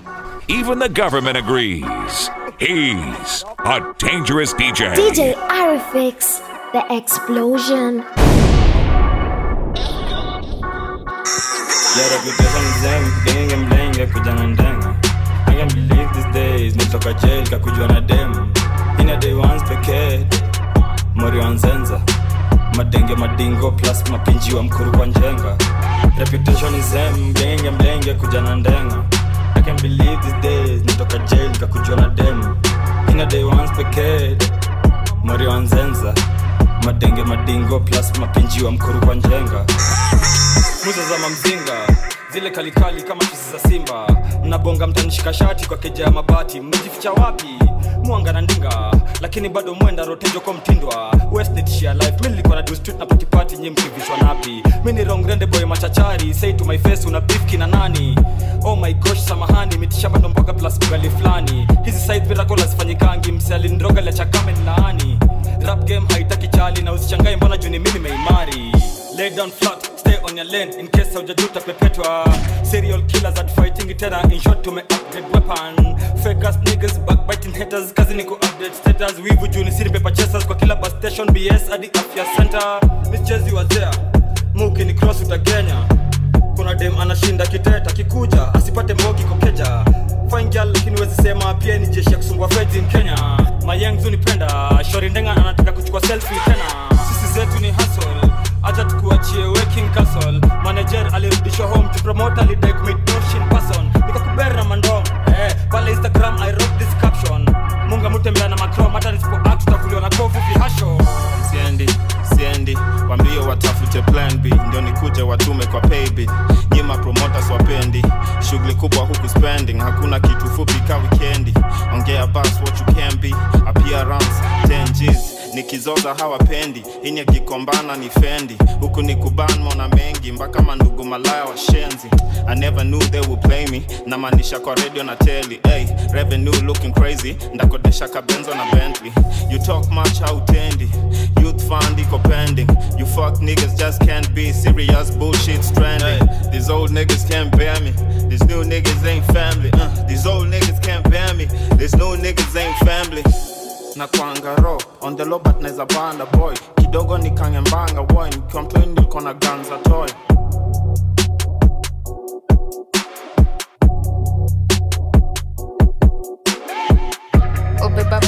Even the government agrees. He's a dangerous DJ. DJ Arifix, the explosion. Yeah, reputation is them, gang and bling, kakuja na ndenga I can't believe these days, nitoka jail kakujwa na dem Ina day ones pekee, mori wanzenza Madenge madingo plus mapinji wa mkuru kwa njenga Reputation is them, gang and bling, kuja na ndenga I can't believe these days, nitoka jail kakujwa na dem Ina day ones pekee, mori wanzenza Madenge madingo plus mapinji wa mkuru kwa njenga muza za mamzinga zile kalikali kama chuzi za simba mnabonga mtanishika shati kwa keja ya mabati mmejificha wapi mwanga na ndinga lakini bado mwenda rotenjo kwa mtindwa westnitshia life mi nilikuwa na do street na patipati nyi mkivishwa napi mi ni rongrende boy machachari say to my face una bifki na nani oh my gosh samahani mitishamba ndo mpaka plus ugali fulani hizi side miracle hazifanyikangi msialindroga la chakame ni laani rap game haitaki chali na usichangae mbona juni mi nimeimari lay down flat stay on your lane in case haujajuta pepetwa serial killers at fighting tena in short tume upgrade weapon fake ass niggas backbiting haters kazi ni ku update status wivu juni siri paper chasers kwa kila bus station bs hadi afya center michezi wa there muki ni cross utagenya kuna dem anashinda kiteta kikuja asipate mbogi kokeja fine girl lakini wezi sema pia ni jeshi ya kusumbua feds in kenya mayengs unipenda shori ndenga anataka kuchukua selfie tena sisi zetu ni hustle acha tukuachie working castle manager alirudishwa home to promote alidai commit motion person nikakubera na mandom eh pale instagram i wrote this caption munga mutembea na macrom hata nisipo act tutakuliwa na kovu vihasho siendi siendi wambio watafute plan b ndio nikuje watume kwa payb nyima promoters wapendi shughuli kubwa huku spending hakuna kitu fupi ka wikendi ongea bas what you can be appearance 10 G's nikizoza hawapendi ini akikombana ni fendi huku ni kuban mona mengi mpaka mandugu malaya washenzi i never knew they would play me namaanisha kwa radio na teli hey, revenue looking crazy ndakodesha kabenzo na bentley you talk much hautendi youth fund iko pending you fuck niggas just can't be serious bullshit stranding these old niggas can't bear me these new niggas ain't family uh, these old niggas can't bear me these new niggas ain't family na kwangaro on the low but naeza banda boy kidogo nikangembanga boy nikiwa mtoi nilikuwa na ganza toy obeba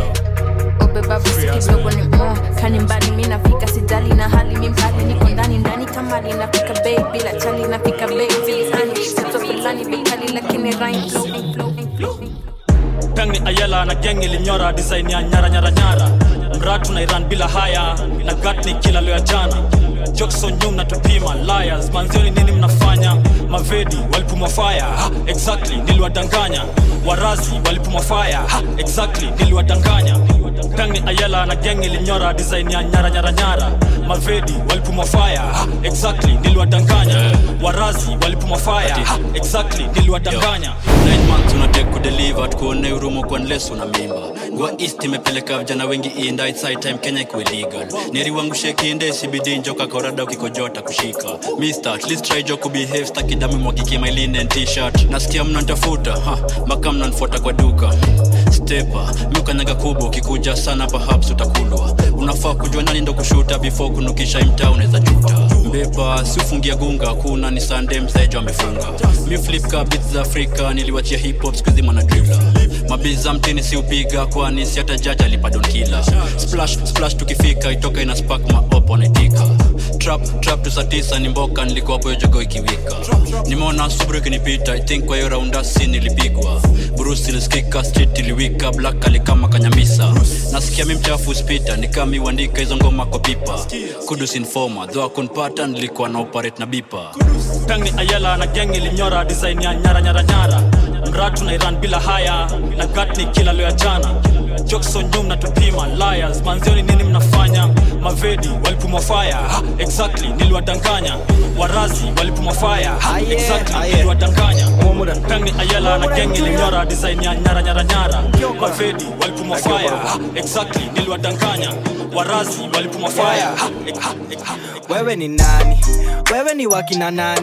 obeba basi kidogo ni mo kani mbali mi nafika sijali na hali mi mkali niko ndani ndani kamali nafika bei bila chali nafika bei vilizani mtoto fulani bekali lakini rhyme flow flow flow peng ni ayela na geng ilinyora design ya nyara nyara nyara mratu na iran bila haya na gat ni kila leo ya jana jokson nyum na tupima liars manzioni nini mnafanya mavedi walipumwa fire ha, exactly niliwadanganya warazi walipumwa fire ha, exactly niliwadanganya peng ni ayela na geng ilinyora design ya nyara nyara nyara mavedi walipumwa fire ha, exactly niliwadanganya warazi walipumwa fire ha, exactly niliwadanganya nine months unatek kudeliver tukuone urumo kwa nles una mimba gua east imepeleka vijana wengi inda it's high time kenya ikuwe legal neri wangu shekinde sibidi njoka korada ukikojota kushika mister at least try jo kubehave staki damu mwakiki my linen t-shirt nasikia mnantafuta ha mpaka mnanfuata kwa duka stepa miukanyaga kubwa ukikuja sana perhaps utakulwa unafaa kujua nani ndo kushuta before kunukisha imta unaweza juta mbepa si ufungia gunga kuna ni sande mzejo amefunga mi flip ka beats za afrika niliwachia hip hop skuzi mwana dribla mabiza mtini si upiga kwani si hata jaji alipadon kila splash splash tukifika itoka ina spark maop wanaitika trap trap tu saa tisa ni mboka nilikuwa hapo hiyo jogo ikiwika nimeona subru ikinipita i think kwa hiyo raundasi nilipigwa bruce ilisikika street iliwika black alikama kanyamisa nasikia mi mchafu spita nikami uandika hizo ngoma kwa pipa kudus informa dho akunpata nilikuwa na operate na bipa peng ni ayela na geng ilinyora design ya nyara nyara nyara mratu na iran bila haya na gat ni kila leo ya jana jokson nyum na tupima liars manzioni nini mnafanya mavedi walipumwa fire ha, exactly niliwadanganya warazi walipumwa fire ha, exactly niliwadanganya peng ni ayela na geng ilinyora design ya nyara nyara nyara mavedi walipumwa fire ha, exactly niliwadanganya warazi walipumwa fire ha, ha, ha, wewe ni nani wewe ni wakina nani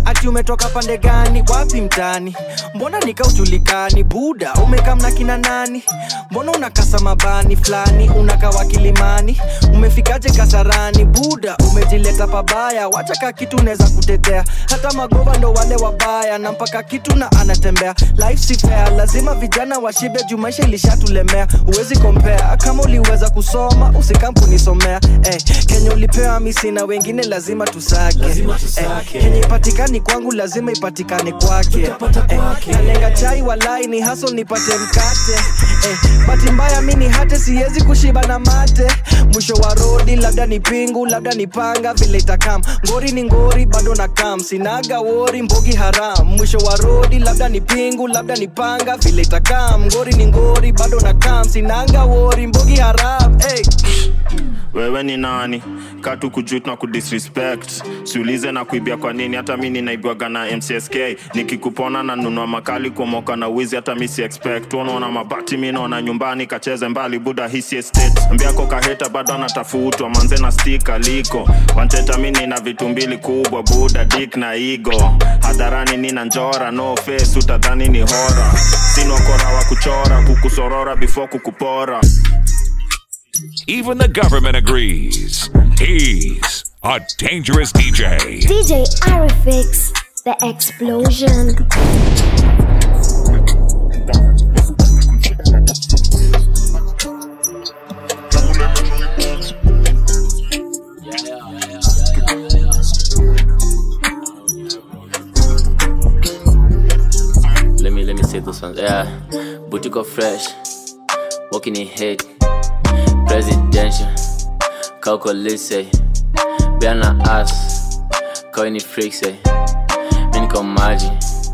ati umetoka pande gani wapi mtani mbona nikaujulikani buda umekamna kina nani mbona unakasa mabani fulani unakawa kilimani umefikaje kasarani buda umejileta pabaya wachaka kitu unaweza kutetea hata magova ndo wale wabaya na mpaka kitu na anatembea life si fair lazima vijana washibe juu maisha ilishatulemea huwezi kompea kama uliweza kusoma usikampunisomea eh, kenya ulipewa misi na wengine lazima tusake, Lazima tusake. Eh, kenya ipatikani kwangu lazima ipatikane kwake eh, nalenga chai walai ni haso nipate mkate eh, bahati mbaya mi ni hate siwezi kushiba na mate mwisho wa rodi labda ni pingu labda ni panga vile itakam ngori ni ngori bado na kam sinaga wori mbogi haram mwisho wa rodi labda ni pingu labda ni panga vile itakam ngori ni ngori bado na kam sinaga wori mbogi haram hey. wewe ni nani katu kujut na kudisrespect siulize na kuibia kwa nini hata mi ninaibwaga na mcsk nikikupona na nunua makali kumoka na wizi hata mi si expect unaona mabati mi naona nyumbani kacheze mbali buda hisi estate mbiako kaheta bado anatafutwa manze na stika liko wanteta mi nina vitu mbili kubwa buda dik na igo hadharani nina njora no face utadhani ni hora sinokora wa kuchora kukusorora before kukupora Even the government agrees. He's a dangerous DJ. DJ Arifix, the explosion. Let me let me say those ones. Yeah, boutique of fresh, walking in hate, presidential, calculate, Bena ass, coin freak say, Minko Maji,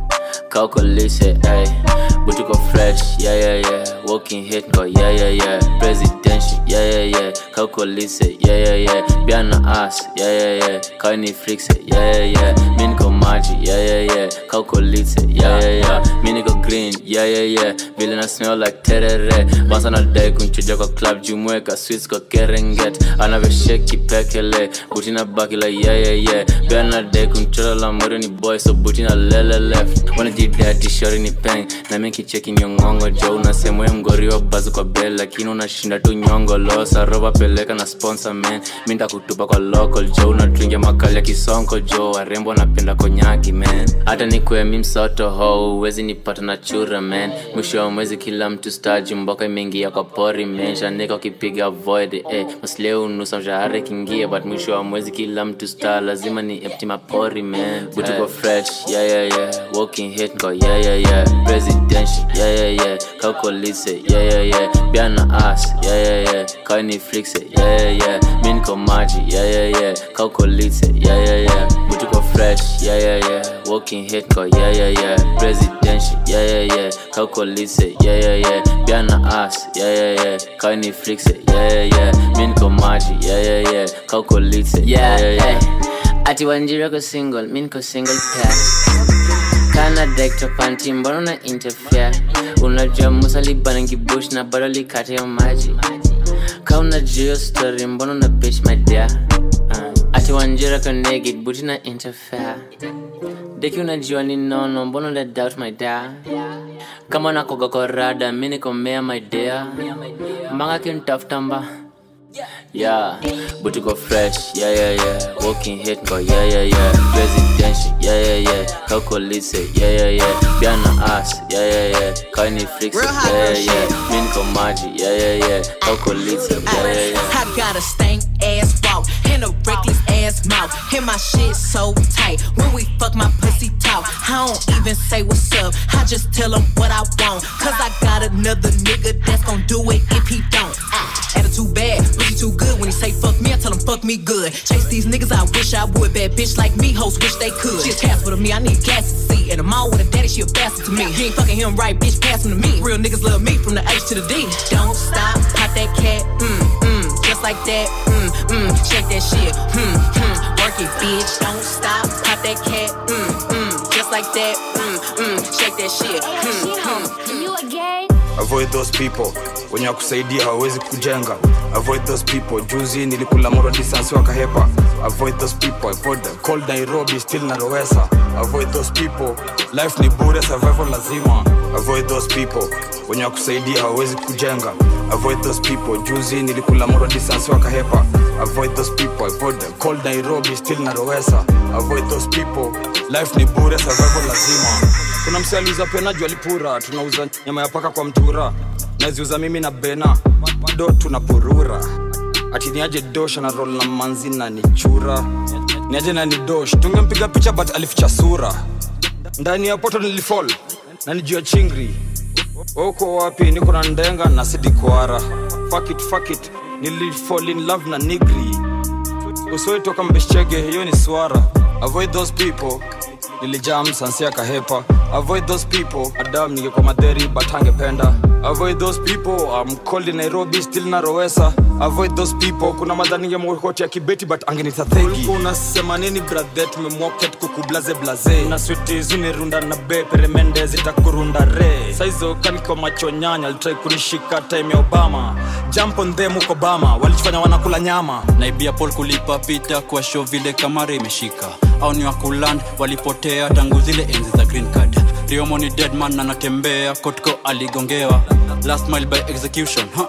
calculate, ay, boutique of fresh, yeah yeah yeah, walking hate, go yeah yeah yeah, presidential, yeah yeah yeah, calculate, yeah yeah yeah, Bena ass, yeah yeah yeah, coin freak say, yeah yeah yeah, Minko Maji, yeah yeah yeah, calculate, yeah yeah yeah, Miniko green, yeah yeah yeah, vile na smell like terere, once anadai kunchuja kwa club jumweka sweets kwa kerenget, anavyosheki pekele, buti na baki la yeah yeah yeah, pia anadai kunchora la mwere ni boy so buti na lele left, wanajidati shori ni peng, na mimi kicheki nyongongo jo, unasemwe mgori wa bazu kwa bell, lakini unashinda tu nyongo losa, roba peleka na sponsor man, mi ndakutupa kwa local jo, unadringia makali ya kisonko jo, warembo wanapenda konyaki man, hata nikwe mi msoto ho, uwezi nipata na chura man, mwisho wa mwezi kila mtu staji mboka imeingia kwa pori man, shanika ukipiga void eh, masleo unusa mshahara ikiingia, but mwisho wa mwezi kila mtu star, lazima ni empty mapori man, butuko fresh, yeah yeah yeah, walking hit go yeah yeah yeah, presidential, yeah yeah yeah, calculate, yeah yeah yeah, biana ass, yeah yeah yeah, kani flix, yeah yeah yeah, mi niko maji, yeah yeah yeah, calculate, yeah yeah yeah, butuko fresh, yeah yeah yeah, walking hit go yeah yeah yeah, presidential, yeah yeah yeah, calculate, yeah yeah yeah, biana ass, yeah yeah yeah, kani flix, yeah yeah yeah, mi niko maji, yeah yeah yeah, calculate, yeah yeah yeah. Ati wanjira ko single, mi niko single pair kana dekta panti mbona una interfere unajua musa libanangi bush na bado likata ya maji ka unajua hiyo story mbona una bitch my dear uh, ati wanjira ko naked buti na interfere deki unajua ni nono mbona una doubt my dear kama nakoga kwa rada mi nikomea my dear manga kintafuta mba Yeah, booty go fresh, yeah, yeah, yeah. Walking hit go, yeah, yeah, yeah. Presidential, yeah, yeah, yeah. Calculate, yeah, yeah, yeah. Biana ass, yeah, yeah, yeah. Kanye Flix, yeah, yeah, yeah. Minko Maji, yeah, yeah, yeah. Calculate, yeah, yeah, yeah. I got a stank ass walk and a reckless ass mouth. And my shit so tight. When we fuck, my pussy talk. I don't even say what's up. I just tell him what I want. Cause I got another nigga that's gon' do it if he don't. Ah, attitude bad, really too good. When he say fuck me, I tell him fuck me good. Chase these niggas, I wish I would. Bad bitch like me, hoes wish they could. She a casper to me, I need gas to see. And I'm all with a daddy, she a bastard to me. You ain't fucking him right, bitch, pass him to me. Real niggas love me from the H to the D. Don't stop, pop that cat, mm, mm, just like that, mm, mm, shake that shit, hmm, hmm, work it, bitch. Don't stop, pop that cat, mm, mm, just like that, mm, mm, shake that shit, hmm, hmm. You a gay? avoid those people wenye wakusaidia hawawezi kujenga avoid those people juzi nilikula moro distance wakahepa avoid those people avoid them. cold nairobi still narowesa avoid those people life ni bure survival lazima avoid those people wenye wakusaidia hawawezi kujenga avoid those people juzi nilikula moro distance wakahepa avoid those people avoid them. cold nairobi still narowesa avoid those people life ni bure survival lazima kuna msialiuza pena juu alipura tunauza nyama ya paka kwa mtura naziuza mimi na bena do tunapurura ati niaje dosh na rol na manzi na nichura niaje na ni dosh tungempiga picha but alificha sura ndani ya poto nilifall na nijua chingri uko wapi niko na ndenga na sidikwara fuck it, fuck it. nilifall in love na nigri usoi toka mbeshchege hiyo ni swara avoid those people nilijam sansia kahepa avoid those people adam ningekuwa madheri but angependa avoid those people I'm cold in nairobi still narowesa avoid those people kuna madha ningemwokoti ya kibeti but angenita thegi unasema nini brathe tumemwoket kukublaze blaze na switi zinirunda na be peremende zitakurunda re saizo kaniko macho nyanya alitrai kunishika time ya obama jump on them huko bama walichofanya wanakula nyama naibia pol kulipa pita kwa show vile kamara imeshika au ni wakuland walipotea tangu zile enzi za green card riomo ni deadman na anatembea kotko aligongewa last mile by execution ha?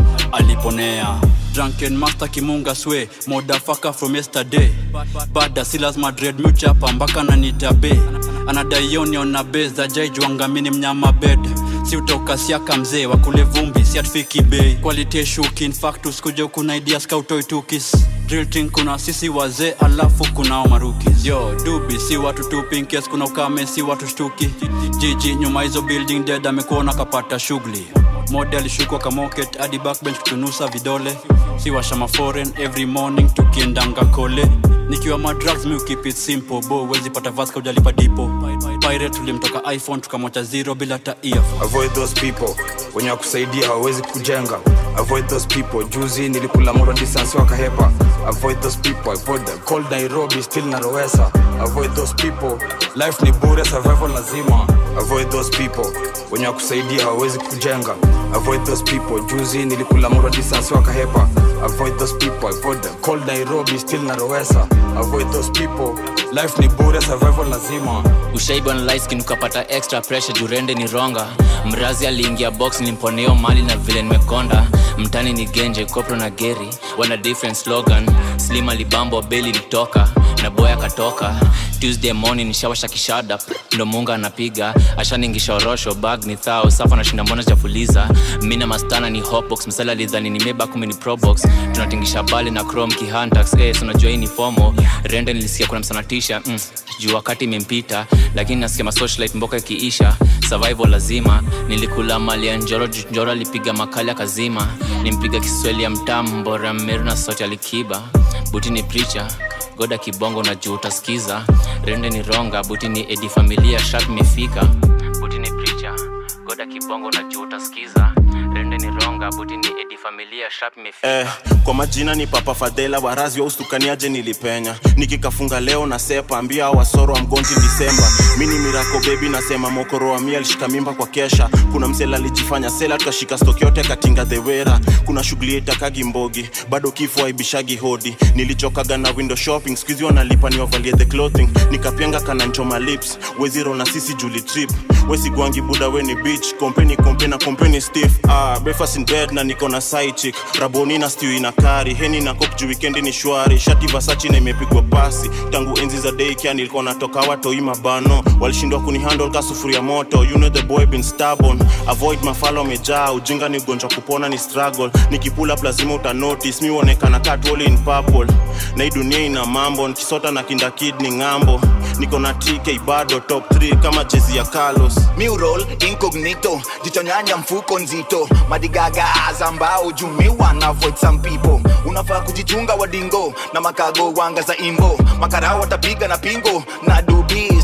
aliponea drunken master kimunga swe modafaka from yesterday bada si lazima dread muchapa mpaka nanitabe anadaionion na be za jaijwangamini mnyama bed si utoka siaka mzee wakule vumbi si atfiki bei quality shuki infactus kuja kuna idea skautoitukis drilting kuna sisi wazee alafu kunao marukis yo dubi si watu tupinkes kuna ukame si watu shtuki jiji nyuma hizo building dead amekuona kapata shughuli mode alishukwa kamoket hadi backbench kutunusa vidole si washama foreign every morning tukiendanga kole nikiwa madrugs mi keep it simple bo wezi pata vaska ujalipa dipo pirate tulimtoka iphone tukamwacha zero bila ta earphone avoid those people wenye wakusaidia hawawezi kujenga avoid those people juzi nilikula moro distance wakahepa avoid those people avoid them. cold nairobi still narowesa avoid those people life ni bure survival lazima avoid those people wenye wakusaidia hawawezi kujenga avoid those people juzi nilikula moro distance wakahepa avoid those people avoid them. cold nairobi still narowesa avoid those people life ni bure survival lazima ushaiba na light skin ukapata extra pressure jurende ni ronga mrazi aliingia box nimponeo mali na vile nimekonda mtani ni genje kopro na geri wana different slogan slim alibambo beli litoka na boy akatoka tuesday morning nishawasha kishada ndo munga anapiga ashaningisha orosho bag ni thao safa nashinda mbona chafuliza mina mastana ni hotbox msala alidhani ni meba kumi ni probox tunatingisha bali na chrome kihantax eh, so unajua hii ni fomo rende nilisikia kuna msanatisha mm, juu wakati imempita lakini nasikia masocialite mboka ikiisha survival lazima nilikula mali ya njoro juu njoro alipiga makali akazima nimpiga kiswahili ya mtamu mbora meru na sote alikiba buti ni preacher goda kibongo na juu utasikiza rende ni ronga buti ni edi familia shat imefika buti ni preacher goda kibongo na juu utasikiza rende ni ronga buti ni edi familia shat imefika eh, kwa majina ni papa fadhela warazi wa ustukaniaje nilipenya nikikafunga leo na sepa ambia wasoro wa mgonji disemba mini mirako bebi nasema mokoro wa mia alishika mimba kwa kesha kuna msela alijifanya sela tukashika stoki yote katinga dhewera kuna shughuli itakagi mbogi bado kifo aibishagi hodi nilichokaga na window shopping skuizi wanalipa niwavalie the clothing nikapenga kananchoma lips weziro na sisi juli trip wesigwangi buda weni beach kompeni kompe na kompeni stiff ah, breakfast in bed na niko na side chick raboni na stew ina kari heni na kop juu weekendi ni shwari shati vasachi na imepigwa pasi tangu enzi za daycare nilikuwa natoka watoi mabano walishindwa kunihandle ka sufuria moto you know the boy been stubborn avoid mafalo amejaa ujinga ni ugonjwa kupona ni struggle nikipula up lazima uta notice mi uonekana katwoli in purple na hii dunia ina mambo nikisota na kinda kid ni ng'ambo niko na tk bado top 3 kama jezi ya carlos Mural incognito jichonyanya mfuko nzito madigaga azambao jumiwa na avoid some people unafaa kujichunga wadingo na makago wanga za imbo makarao watapiga na pingo na dubis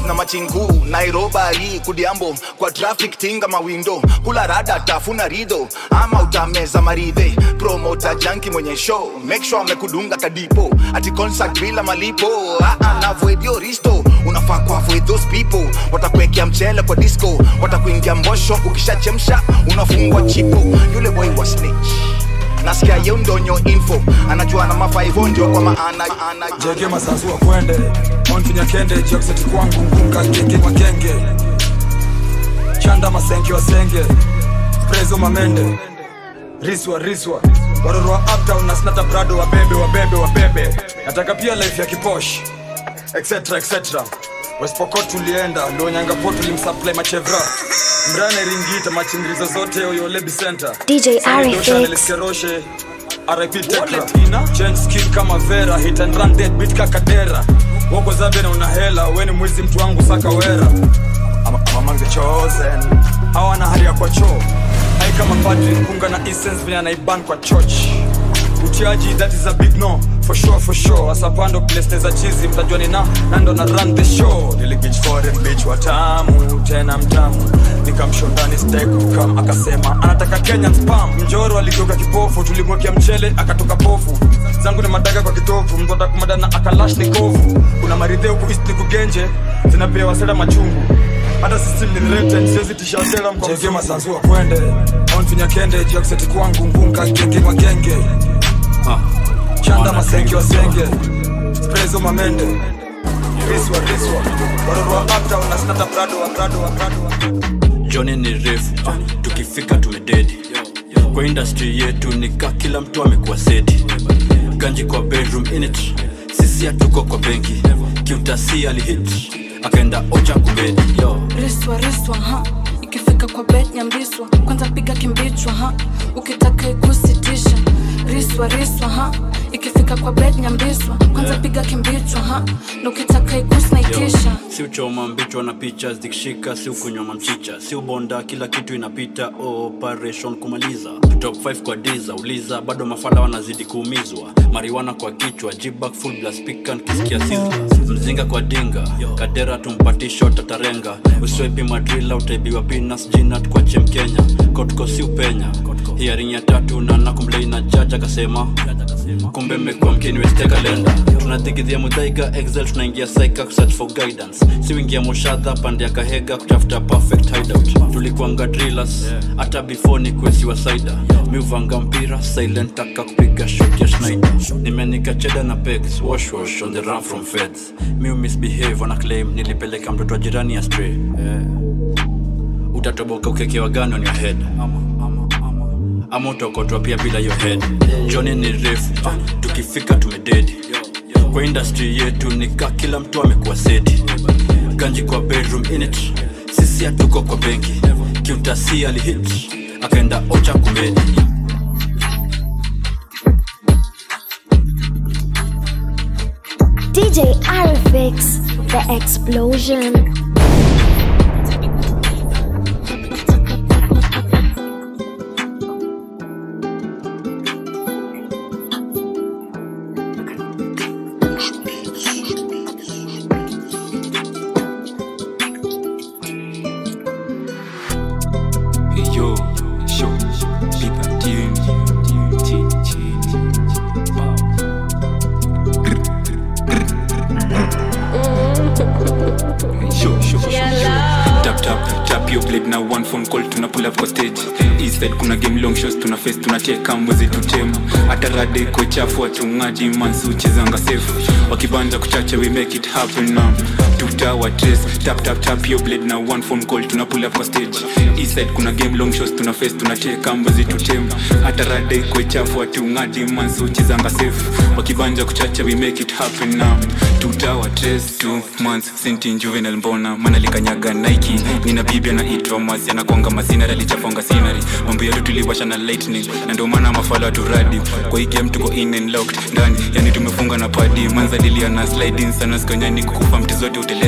boys na machinku nairobari kudiambo kwa traffic tinga mawindo kula rada tafuna rido ama utameza maridhe promota janki mwenye show make sure amekudunga kadipo ati concert bila malipo ah, ah, na avoid your risto unafaa ku avoid those people watakuwekea mchele kwa disco watakuingia mbosho ukishachemsha unafungwa chipo yule boy wa snitch nasikia ye ndonyo info anajua na mafaivo ndio kwa maana ana, jege masazua kwende onfinya kende jakseti kwangu ngunga genge magenge chanda masenke wasenge prezo mamende riswa riswa waroro wa uptown na snata brado wabebe wabebe wabebe nataka pia life ya kiposh etc etc westpokot tulienda lonyangapot tulimsupply machevra mrane ringita machingirizo zote oyolebi center DJ Arifix. keroshe RIP Tekra Change skin kama Vera Hit and run dead beat kakadera Woko zabe na una hela Weni mwizi mtu wangu saka wera I'm, I'm among the chosen Hawana hali ya kwa choo Hai kama padri kunga na essence vile anaiban kwa church utiaji that is a big no for sure for sure asapando place za chizi mtajua ni na nando na run the show niligich foreign bitch watamu tena mtamu nikamshondani steak kam akasema anataka Kenyan spam mjoro aligeuka kipofu tulimwekea mchele akatoka pofu zangu ni madaga kwa kitovu mtu atakumadana akalash ni kovu kuna maridhe huku east ni kugenje zinapewa seda machungu hata system ni rented siwezi tisha sera mko mzima masanzua kwende onfinya kende jakseti kwangu ngunga genge magenge chanda masenge wasenge prezo mamende riswa riswa waroro wa uptown na snata prado wa prado wa prado wa joni ni refu tukifika tumededi kwa industry yetu nika kila mtu amekuwa seti ganji kwa bedroom init sisi hatuko kwa benki kiutasi alihit akaenda ocha kubedi yo riswa riswa ha ikifika kwa bet nyambiswa kwanza piga kimbichwa ha ukitaka ikusitisha riswa riswa ha ikifika kwa bet nyambiswa kwanza piga kimbichwa ha na ukitaka ikusnaitisha si uchoma mbichwa na picha zikishika si ukunywa mamchicha si ubonda kila kitu inapita operation kumaliza top 5 kwa diza uliza bado mafala wanazidi kuumizwa mariwana kwa kichwa jibak full blast pikan kisikia sizzla mzinga kwa dinga kadera tumpati shot atarenga uswepi madrila utaibiwa pinas jinat kwa chem kenya kotko si upenya hiaring ya tatu na nakumlei na jaja akasema kumbe mmekuwa mkiniweste kalenda tunathigidhia mudhaiga excel tunaingia saika kusearch for guidance siwingia moshadha pande ya kahega kutafuta perfect hideout tulikuanga drillers hata before ni kuesiwa saida miuvanga mpira silent taka kupiga shot ya schneider nimenika cheda na pegs wash wash on the run from feds miu misbehave wana claim nilipeleka mtoto wa jirani ya stray yeah. utatoboka ukekewa gani on your head ama utokotwa pia bila your head joni ni refu tukifika tumededi kwa industry yetu nika kila mtu amekuwa seti ganji kwa bedroom init sisi hatuko kwa benki kiutasi alihit akaenda ocha kumedi DJ Arifix, the explosion. Hey yo, show, beat that tune, tune, tune, tune, wow. Hey, show, show, show, show. Tap tap tap your blade na one phone call tuna pull up kwa stage east side kuna game long shows tuna face tunacheka mwezi tutema hata rade ko chafu watungaji mansu chezanga safe wakibanja kuchacha we make it happen now tuta wa trace tap tap tap your blade na one phone call tuna pull up kwa stage east side kuna game long shows tuna face tunacheka mwezi tutema hata rade ko chafu watungaji mansu chezanga safe wakibanja kuchacha we make it happen now tuta wa trace two months sinti juvenile mbona mana likanyaga nike nina bibi anaitwa mwasi anakwanga masinari alichafonga sinari mambo yetu tuliwasha na lightning na ndio maana mafala waturadi kwa hii game tuko in and locked ndani yani tumefunga na padi manza lilia na sliding sana sikonyani kukufa mti zote uteleza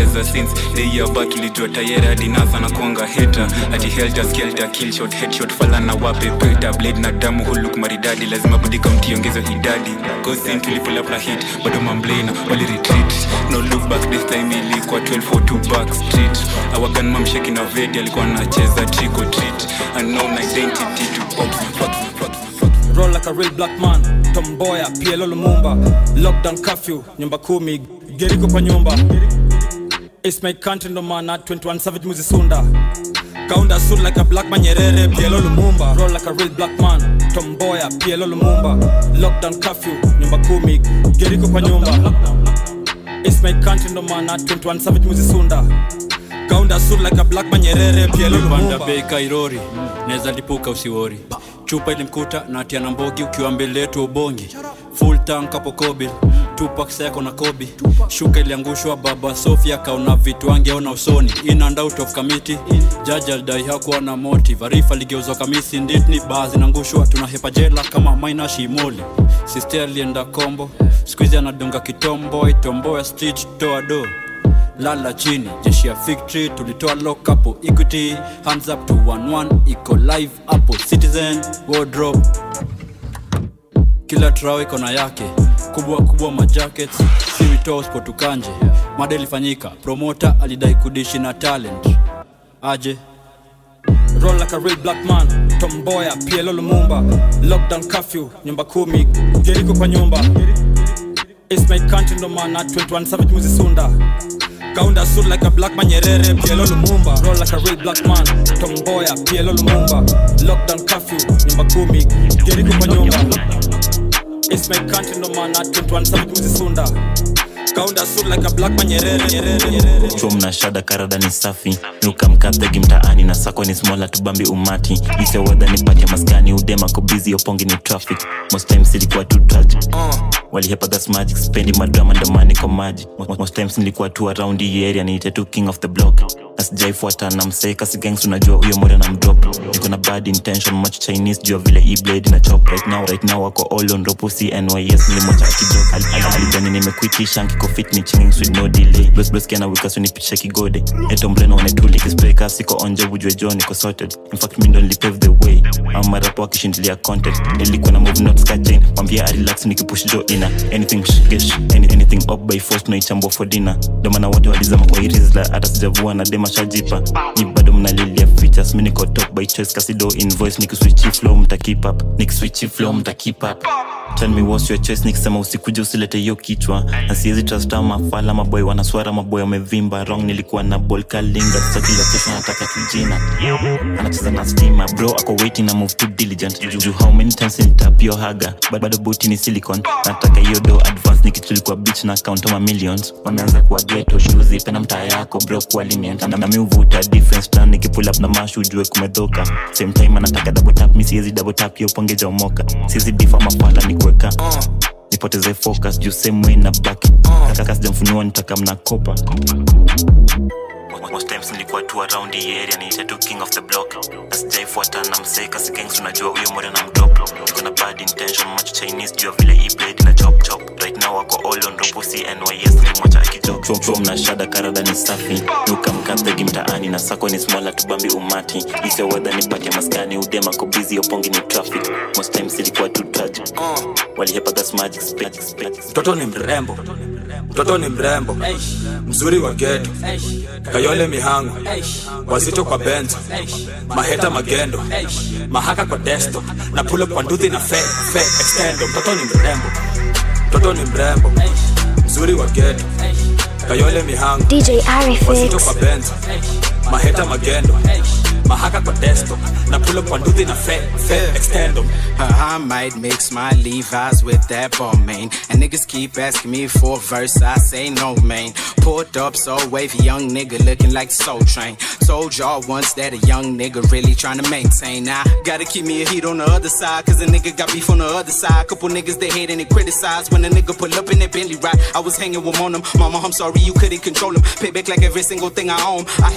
tumecheza since the year back tulijua tayari hadi nasa na kuanga heta ati helter skelter kill shot headshot fala na wape peta blade na damu huluk maridadi lazima budika mtiongezwe idadi gosin tulipula na hit bado mamblena wali retreat no look back this time ilikuwa 12 for 2 back street our gunman msheki na vedi alikuwa anacheza trick or treat unknown identity to pops fucks roll like a real black man tomboya plo lumumba lockdown curfew nyumba kumi geriko kwa nyumba It's my country ndo maana 21 savage muzisunda kaunda suit like a black man nyerere plo lumumba roll like a real black man tomboya plo lumumba lockdown curfew nyumba kumi geriko kwa nyumba It's my country ndo maana 21 savage muzisunda kaunda suit like a black man nyerere plo panda lumumba bei kairori naweza lipuka usiwori chupa ilimkuta na tia na mbogi ukiwa mbele yetu ubongi full tank hapo kobil tupak seko na kobi shuka iliangushwa baba sofia kaona vitu angeona usoni in and out of committee jaji alidai hakuwa na motive arifa ligeuzwa kamisi nditni baa zinaangushwa tunahepa jela kama maina shimoli sister alienda kombo skuizi anadunga kitombo itomboya street toa do lala chini jeshi ya victory tulitoa lock hapo equity hands up to 11 iko live hapo citizen wardrobe kila trao iko na yake kubwa kubwa majackets siwito spotukanje mada ilifanyika promota alidai kudishi na talent aje roll like a real black man tomboya plo lumumba lockdown curfew nyumba kumi geriko kwa nyumba It's my country ndo maana 21 savage muzisunda kaunda suit like a black man nyerere plo lumumba roll like a real black man tomboya plo lumumba lockdown curfew nyumba kumi geriko kwa nyumba It's my country ndo maana 21 savage muzisunda kaunda suit like a black man nyerere nyerere nyerere chuo mnashada karada ni safi nukamkapegi mtaani na sako ni smola tubambi umati ise wedha nipatia maskani udema kobizi opongi ni traffic most times ilikuwa tu tragic walihepa gas magic spendi madrama ndomani kwa maji Most- most times nilikuwa tu around hii area niite tu king of the block asijaifuata na mseka sigangs unajua huyo moja na mdrop niko na bad intention much chinese jua vile e blade na chop right now right now wako all on ropo cnys nilimwacha akidrop Al- al- alijani nimekwitisha nkiko fit ni chinging with no delay blos blos kiana wika so nipitisha kigode eto mreno wanetuli kispreka siko onje bujwe jo niko sorted in fact mi ndo nilipave the way ama marapo wakishindilia content nilikuwa na move notes ka chain mwambia arelax nikipush jo ina anything shgesh any, anything up by force tunaichambua for dinner ndo maana wote walizama kwa irizla hata sijavua na dema shajipa ni bado mnalilia features mi niko top by choice kasido invoice nikiswichi flow mta keep up nikiswichi flow mta keep up Tell me what's your choice nikisema usikuje usilete hiyo kichwa na siwezi trust ama mafala maboy wanaswara maboy wamevimba wrong nilikuwa na ball kalinga sasa kila kesho nataka tujina anacheza na stima bro ako waiting na move too diligent Ju- ju how many times nitapio haga Ba- bado buti ni silicon nataka hiyo do advance nikitulikuwa beach na account ama millions wameanza kuwa ghetto shoes pena mtaa yako bro kuwa lenient na nami uvuta difference plan nikipull up na mash ujue kumedhoka same time anataka double tap mi siwezi double tap hiyo pongeja umoka siwezi difa mafala ni kuweka nipoteze focus juu same way na baki kaka sijamfunua nitaka mnakopa most times nilikuwa tu around hii area niite tu king of the block asijaifuata na mseka sigangs unajua huyo moja na mdrop niko na bad intention much chinese jua vile e blade na chop chop right now wako all on ropo cnys ni moja akijok chom chom na shada karada ni safi nukamkapegi mtaani na sako ni smola tubambi umati isio wedha nipatia maskani udema kobizi opongi ni traffic most times ilikuwa tu tragic walihepa gas magic magic magic mtoto ni mrembo mtoto ni mrembo mzuri wa geto kayole mihango wazito kwa benzo maheta magendo mahaka kwa desto na pulo kwa nduthi na fe fe extendo mtoto ni mrembo mtoto ni mrembo mzuri wa geto kayole mihango DJ Arifix. wazito kwa benzo maheta magendo mahaka kwa desto na pulo kwa nduthi na fe fe extendo Uh, I might mix my Levi's with that ball main. And niggas keep asking me for a verse, I say no, man. Pulled up so wavy, young nigga looking like Soul Train. Told y'all once that a young nigga really trying to maintain. Now, gotta keep me a heat on the other side, cause a nigga got beef on the other side. Couple niggas they hate and they criticize when a nigga pull up in that Bentley ride. I was hanging with one of them. Mama, I'm sorry you couldn't control him. Pay back like every single thing I own. I had a couple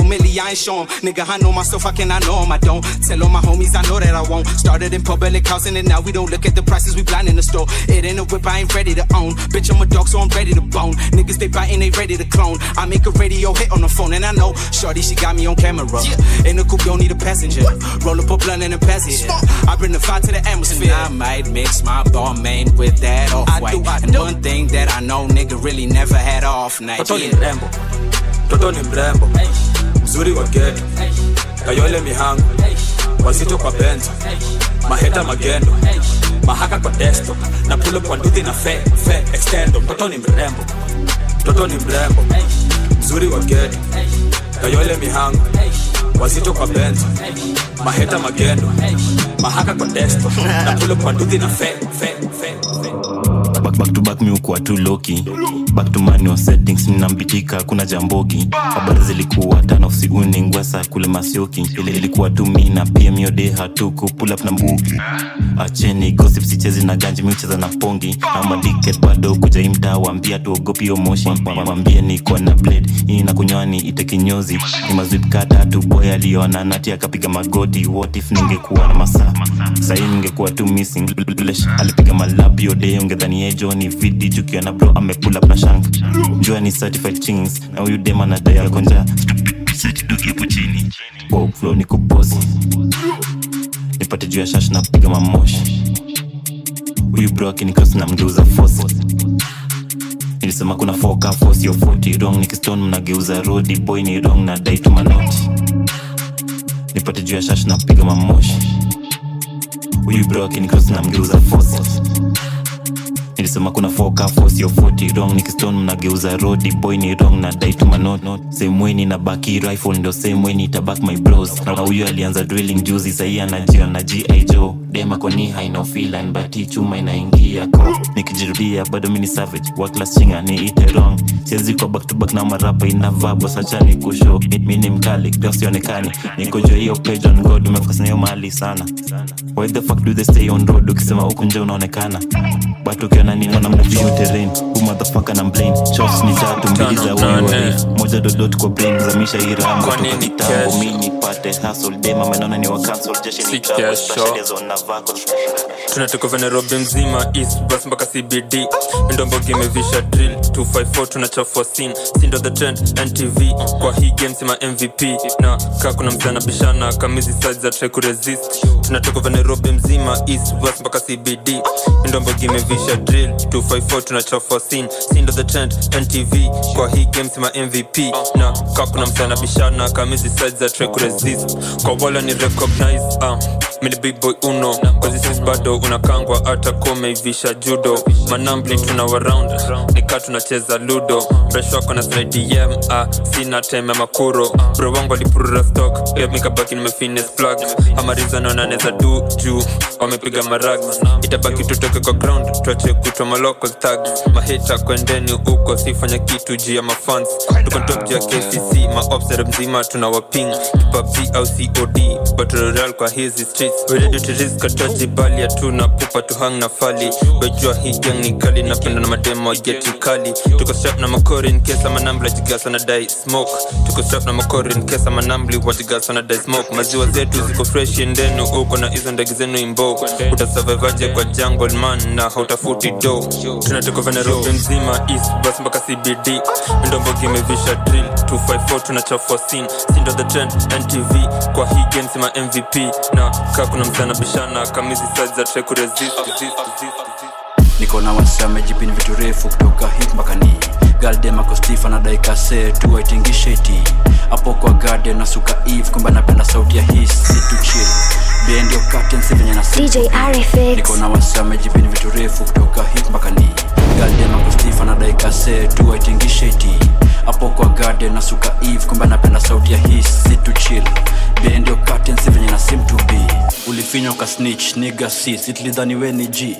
couple milli, I ain't show 'em. Nigga, I know myself, I can, I know 'em, I don't. Tell all my homies, I know that I won't. Started in public housing and now we don't look at the prices, we blind in the store. It ain't a whip, I ain't ready to own. Bitch, I'm a dog, so I'm ready to bone. Niggas, they biting, they ready to clone. I make a radio hit on the phone, and I know Shorty, she got me on camera. In the coupe, don't need a passenger. Roll up a blunt and a pass it. I bring the fire to the atmosphere. I might mix my ball main with that off white. And one thing that I know, nigga really never had a off night. Toto ni Yeah. mrembo mtoto ni mrembo mzuri wa geto kayole mihango wazito kwa benzo maheta magendo mahaka kwa desto na pulo kwa nduthi na fe fe extendo mtoto ni mrembo mtoto ni mrembo mzuri wa geto kayole mihango wazito kwa benzo maheta magendo mahaka kwa desto na pulo kwa nduthi na fe fe fe back, back to back mi ukuwa tu loki back to manual settings ninambitika kuna jambogi habari zilikuwa tano usiuni ngwesa kule masioki ile ilikuwa tu mi na pm yode hatuku pull up na mbugi acheni gossip sichezi na ganji miucheza na pongi ama diket bado kuja hii mtaa waambia tuogopi yo moshi wambie niko na blade hii na kunywani ite kinyozi ni mazwip kata tu boy aliona nati akapiga magoti what if ningekuwa na masaa sahii ningekuwa tu missing Lesh, alipiga malab yode ungedhani ejo ni vidi jukiona bro amepull up na shank jua ni certified chings na huyu dem anadai akonja setidogi hapo chini wow, flow niko bosi nipate juu ya shash na piga mamoshi huyu bro akinikos na mgeuza fosi nilisema kuna foka fosi yo 40 wrong nikiston mnageuza rodi boy ni wrong na dai tu manoti nipate juu ya shash na piga mamoshi huyu bro akinikos na mgeuza fosi nilisema kuna foka fosi yo 40 wrong nikiston mnageuza rodi boy ni wrong na dai tu manot same way nina baki rifle ndo same way nitabak my bros na huyu alianza drilling juzi sahii anajia na gi joe dema koni haina filan bati chuma inaingia ko nikijirudia bado mini savage waklas chinga ni ite wrong siwezi kwa back to back na marapa inavabo sachani kusho mi ni mkali grasionekani nikojua hiyo page on god umefokasina hiyo mahali sana why the fuck do they stay on road ukisema huku nje unaonekana but ukiona nini wana mvio terrain hu motherfucker na blame shots ni tatu mbili za huyu warifu moja dodot kwa brain zamisha iramo Kwa toka nini kitambo kesho? mi nipate hustle dema menona ni wa cancel jeshi ni Si trouble kesho. pressure zone vako tunatoka vya nairobi mzima east bus mpaka cbd ndombogi imevisha drill 254 tunachafua sin sindo the trend ntv kwa hii game sima mvp na kaa kuna mzana bishana kamizi size za try kuresist tunatoka vya nairobi mzima east bus mpaka cbd ndombogi imevisha drill 254 tunachafua sin sindo the trend ntv kwa hii game sima mvp na kaa kuna mzana bishana kamizi size za try kuresist kwa wala ni recognize uh, mini big boy uno kwazisis bado unakangwa hata komeivisha judo manambli tuna waround nikaa tunacheza ludo mresh wako na slidem ah, sina time ya makuro bro wangu alipurura stock pia mikabaki nimefines plug amarizanonaneza du juu wamepiga marag itabaki tutoke kwa ground tuache kutwa maloko tag mahita kwendeni huko sifanya kitu juu ya mafans tuko top juu ya kcc maobsere mzima tuna waping pubg au cod batroral kwa hizi streets We ready to risk ataji bali hatuna pupa tuhang na fali wejua hii gang ni kali napenda na mademo geti kali tuko strap na makori in case ama nambla jigasa na dai smoke tuko strap na makori in case ama nambli wajigasa na dai smoke maziwa zetu ziko fresh endenu uko na hizo ndege zenu imbo utasurvivaje kwa jungle man na hautafuti do tunatoka vya nairobi mzima east bus mpaka cbd ndombogi imevisha drill 254 tunachafua sin sindo the trend ntv kwa hii game sima mvp na kaa kuna msana bishana kamizi size za try kuresist niko na wasamejipini vitu refu kutoka hip mpaka ni galdemakostifa na daikase tuwaitingisheti hapo kwa garden na suka eve kumbe napenda sauti ya hii situ chill bendio katensi venye na DJ Arifix. niko na wasamejipini vitu refu kutoka hip mpaka ni galdemakostifa na daikase tuwaitingisheti hapo kwa garden na suka eve kumbe napenda sauti ya hii situ chill bendio katensi venye na sim to be ulifinywa ka snitch niga sis itlidhani we ni g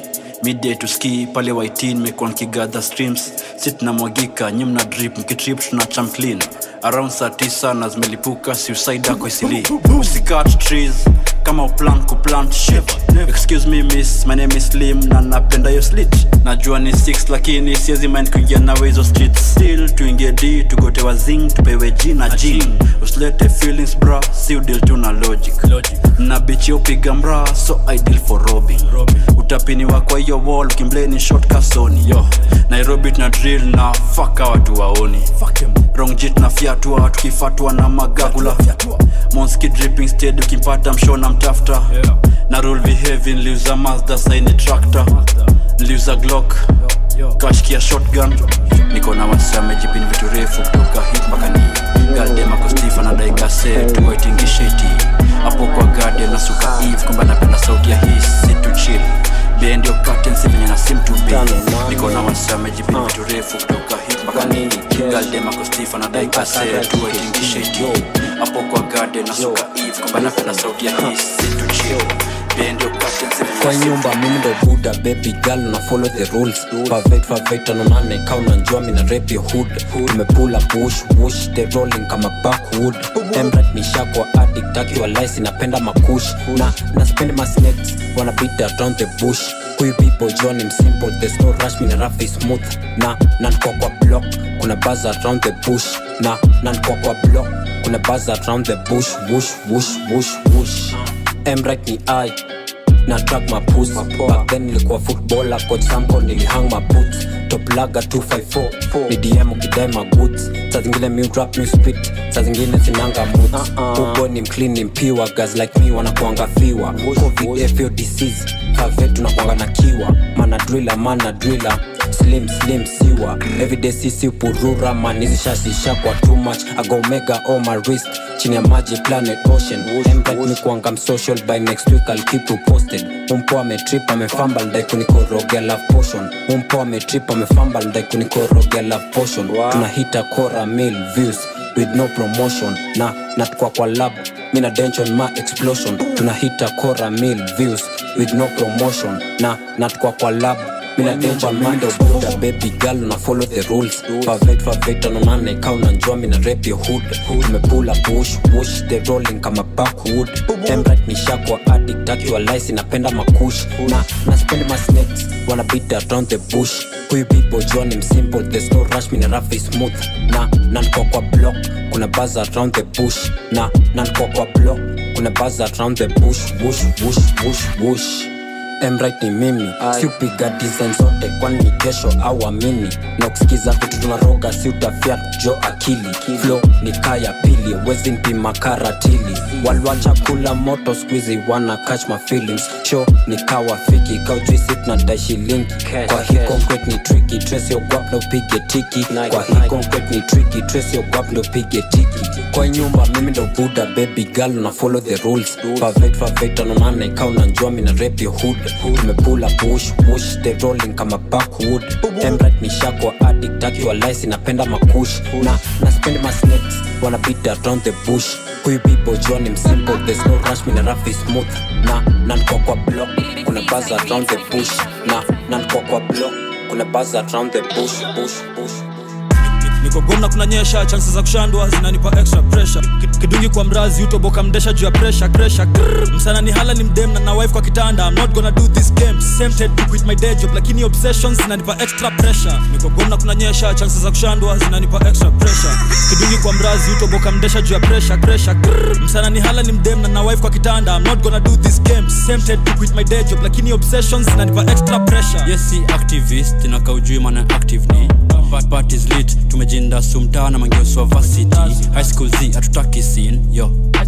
midday to ski pale waitin mekuwa nkigadha streams si tunamwagika nyi mna drip mkitrip tuna cham clean around saa tisa na zimelipuka suicide ako isili usikat trees kama uplan kuplant shit excuse me miss my name is slim na napenda yo slit najua ni 6 lakini siezi mind kuingia nawe hizo street still tuingie d tugote wazing tupewe g na jing usilete feelings bra si udil tu na logic, na bichi upiga mra so ideal for robbing utapiniwa kwa hiyo wall ukimbleni short kasoni yo nairobi tuna drill na faka watu waoni wrong jit na fyatua tukifatwa na magagula monski dripping stead ukimpata mshona mtafta na rule behavi nliuza mazda saini tractor nliuza glock kashkia shotgun niko na wasi amejipini vitu refu kutoka hip mpaka ni galdemakostifa na daikase tuwaitingisheti hapo kwa garden na suka eve kwamba napenda sauti ya hii situ chill bendio katensi venye na sim to be niko na wasi amejipini vitu refu kutoka hip mpaka ni galdemakostifa na daikase tuwaitingisheti hapo kwa garden na suka eve kwamba napenda sauti ya hii situ chill bendio katensi venye kwa nyumba mimi ndo buda baby girl na follow the rules favate favate anonane ka unanjua mina rap your hood tumepula push push the rolling kama backwood emrat nishakwa addict akiwa lice napenda makush na na spend my snakes wanna beat around the bush huyu people john him simple there's no rush mina rough is smooth na na niko kwa block kuna buzz around the bush na na niko kwa block kuna buzz around the bush wush wush wush wush emrat ni i na track mapus back then nilikuwa footballer coach samko nilihang maboots top laga 254 ni dm ukidai magoods saa zingine mi rap mi spit saa zingine sinanga moods ubo ni mclean ni mpiwa guys like me wanakuanga fiwa covid fo disease kave tunakuanga na kiwa mana driller mana driller slim slim siwa everyday sisi purura man hizi shasisha kwa too much ago mega on my wrist chini ya maji planet ocean Embright ni kuanga msocial by next week I'll keep you posted umpo ametrip amefamba ndai kunikorogea love potion umpo ametrip amefamba ndai kunikorogea love potion tunahita kora mil views with no promotion na natukwa kwa lab mina dension ma explosion tunahita kora mil views with no promotion na natukwa kwa lab mina dension ma buda baby girl una follow the rules favate favate anonane ka unanjua mina rap your hood tumepula push push the rolling kama backwood embright nishakwa addict akiwa lice napenda makush na na spend my snakes wanna beat around the bush huyu people john him simple there's no rush mina rough is smooth na na niko kwa block kuna buzz around the bush na na niko kwa block kuna buzz around the bush bush bush bush bush emrit ni mimi siupiga design zote kwani ni kesho au amini na ukisikiza vitu tunaroga si utafia jo akili flo ni kaya pili wezi mpima karatili walwacha kula moto squizi wana catch my feelings show ni kawa fiki kaujuisi tunadai shilingi kwa hii concrete ni tricky trace your guap na upige tiki kwa hii concrete ni tricky trace your guap na upige tiki kwa nyumba mimi ndo buda baby girl na follow the rules favate favate anonane ka unanjua mina rap your hood tumepula push push the rolling kama backwood embright ni shakwa addict akiwa lice napenda makush na na spend my snakes wanna beat around the bush huyu people john him simple there's no rush mina rough is smooth na na niko kwa block kuna buzz around the bush na na niko kwa block kuna buzz around the bush bush bush niko gomna kunanyesha chansi za kushandwa zinanipa extra pressure Ki- kidungi kwa mrazi utoboka mdesha juu ya pressure pressure Grrr. msana ni hala ni mdem na na wife kwa kitanda i'm not gonna do this game tempted to quit my day job lakini obsessions zinanipa extra pressure niko gomna kunanyesha chansi za kushandwa zinanipa extra pressure kidungi kwa mrazi utoboka mdesha juu ya pressure pressure Grrr. msana ni hala ni mdem na na wife kwa kitanda i'm not gonna do this game tempted to quit my day job lakini obsessions zinanipa extra pressure yes si activist na kaujui maana active ni But parties lit tumejinda sumtaa na mangeuswa varsity high school z hatutaki sin yo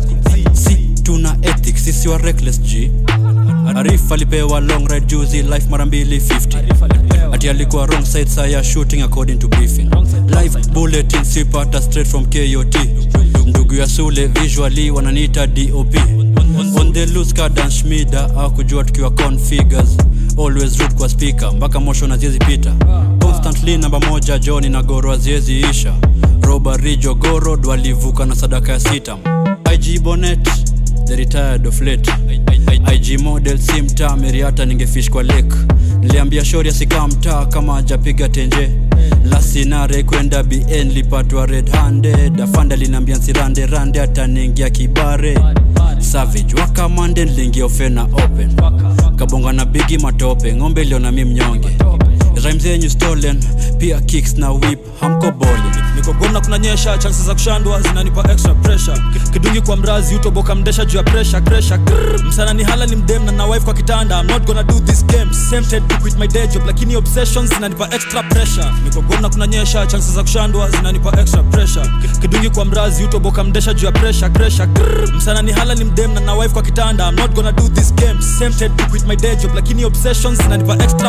si tuna ethics sisi wa reckless g arif alipewa long ride juzi life mara mbili 50 ati alikuwa wrong side saa ya shooting according to briefing live bulletin sipata straight from kot ndugu ya sule visually wananiita dop on the loose kadan shmida akujua tukiwa configures always root kwa speaker mpaka mosho na ziezi pita constantly namba moja joni na goro aziezi isha robari jogoro walivuka na sadaka ya sitam ig bonet the retired of late ig model si mtaa meriata ningefish kwa lake niliambia shori asikaa mtaa kama ajapiga tenje lasinare kwenda bn lipatwa red handed afanda linaambia nsirande rande ataniingia kibare savage wakamande niliingia ofena open kabonga na bigi matope ng'ombe iliona mi mnyonge rhyme zenyu stolen pia kicks na whip hamko boli niko gomna kunanyesha chances za kushandwa zinanipa extra pressure kidungi kwa mrazi utoboka mdesha juu ya pressure pressure Grrr. msana ni hala ni mdem na na wife kwa kitanda i'm not gonna do this game tempted to quit my day job lakini obsessions zinanipa extra pressure niko gomna kunanyesha chances za kushandwa zinanipa extra pressure kidungi kwa mrazi utoboka mdesha juu ya pressure pressure Grrr. msana ni hala ni mdem na na wife kwa kitanda i'm not gonna do this game tempted to quit my day job lakini obsessions zinanipa extra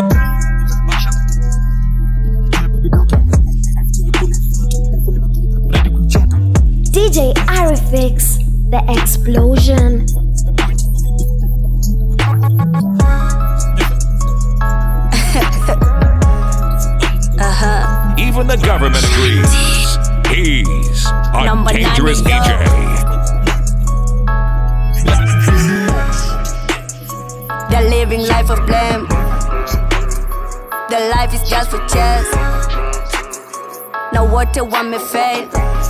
DJ Arifix, the explosion. uh-huh. Even the government agrees. He's a Number nine, dangerous yo. DJ. They're living life of blame. Their life is just for chess. Na wote wamefail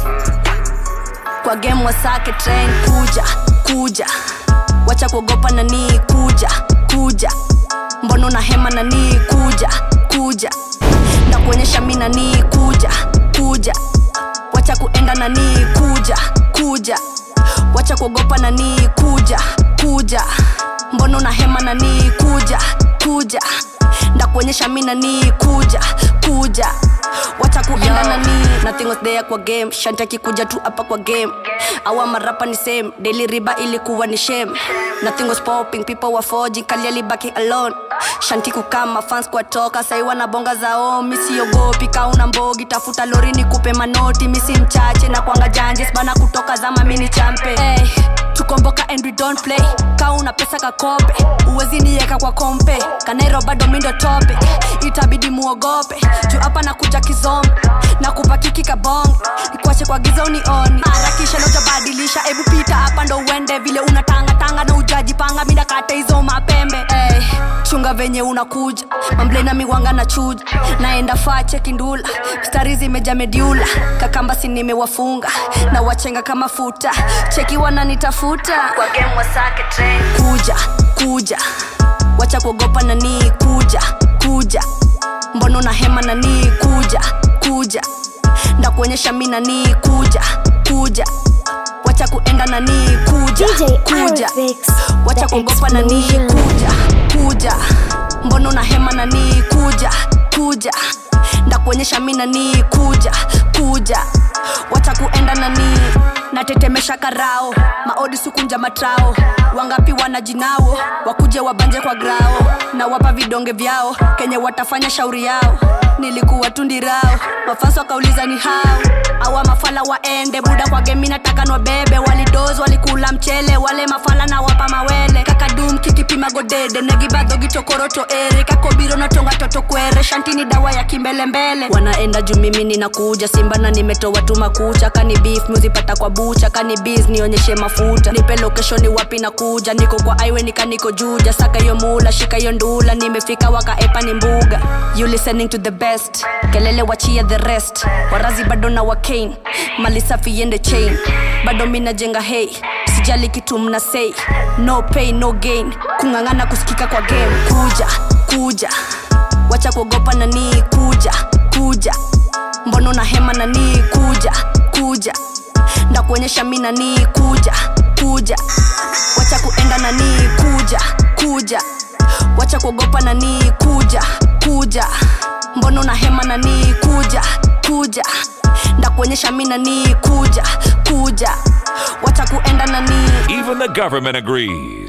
kwa game wasake train kuja kuja wacha kuogopa nanii kuja kuja mbono na hema nanii kuja kuja na kuonyesha mi nanii kuja kuja wacha kuenda nanii kuja kuja wacha kuogopa nanii kuja kuja mbono na hema nanii kuja kuja ndakuonyesha mi nanii kuja kuja wacha kuenda nani nothing was there kwa game shanti akikuja tu hapa kwa game awa marapa ni same daily riba ilikuwa ni shame nothing was popping people were forging kali alibaki alone shanti kukama fans kwa toka sai wanabonga zao misiogopi kauna mbogi tafuta lori ni kupe manoti misi mchache na kwanga janjes bana kutoka zama mini champe hey, tukomboka and we don't play kauna pesa kakope uwezi nieka kwa kompe kanairo bado mindo tope itabidi muogope juu hapa nakuja kizombe na kupakiki kabong nikuache kwa giza unioni harakisha notabadilisha ebu pita hapa ndo uende vile unatangatanga na ujajipanga midakata hizo mapembe hey, chunga venye unakuja mamblena miwanga na chuja naenda fache kindula stari zimeja mediula kakamba si nimewafunga na wachenga kama futa cheki wananitafuta kwa game wasake train kuja kuja wacha kuogopa nanii kuja kuja mbono na hema nanii kuja kuja ndakuonyesha mi nanii kuja kuja wacha kuenda nanii kuja kuja wacha kuogopa nanii kuja kuja mbono na hema nanii kuja kuja ndakuonyesha mi nanii kuja kuja wacha kuenda nanii natetemesha karao maodi sukunja matrao wangapi wanajinao wakuje wabanje kwa grao na wapa vidonge vyao kenye watafanya shauri yao nilikuwa tundirao mafanso wakauliza ni hao awa mafala waende buda kwa gemi nataka nwabebe walidoz walikula mchele wale mafala na wapa mawele kakadum kikipima godede negibadhogi tokoroto ere kakobiro natonga toto kwere shantini dawa ya kimbelembele wanaenda juu mimi ninakuja simba na nimetoa tu makucha kani beef muzipata kwa bucha kani bis nionyeshe mafuta nipe location ni wapi nakuja niko kwa aiwe nikaniko juja saka hiyo mula shika hiyo ndula nimefika wakaepa ni mbuga you listening to the best kelele wachia the rest warazi bado na wakain mali safi yende chain bado minajenga hey sijali kitu mna say no pain no gain kung'ang'ana kusikika kwa game kuja kuja wacha kuogopa nanii kuja kuja mbono na hema nanii kuja kuja ndakuonyesha mi nanii kuja kuja wacha kuenda nanii kuja kuja wacha kuogopa nanii kuja kuja mbono na hema nanii kuja kuja ndakuonyesha mi nanii kuja kuja wacha kuenda nanii Even the government agrees.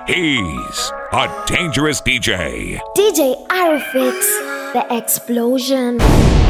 He's a dangerous DJ. DJ Arifix, the explosion.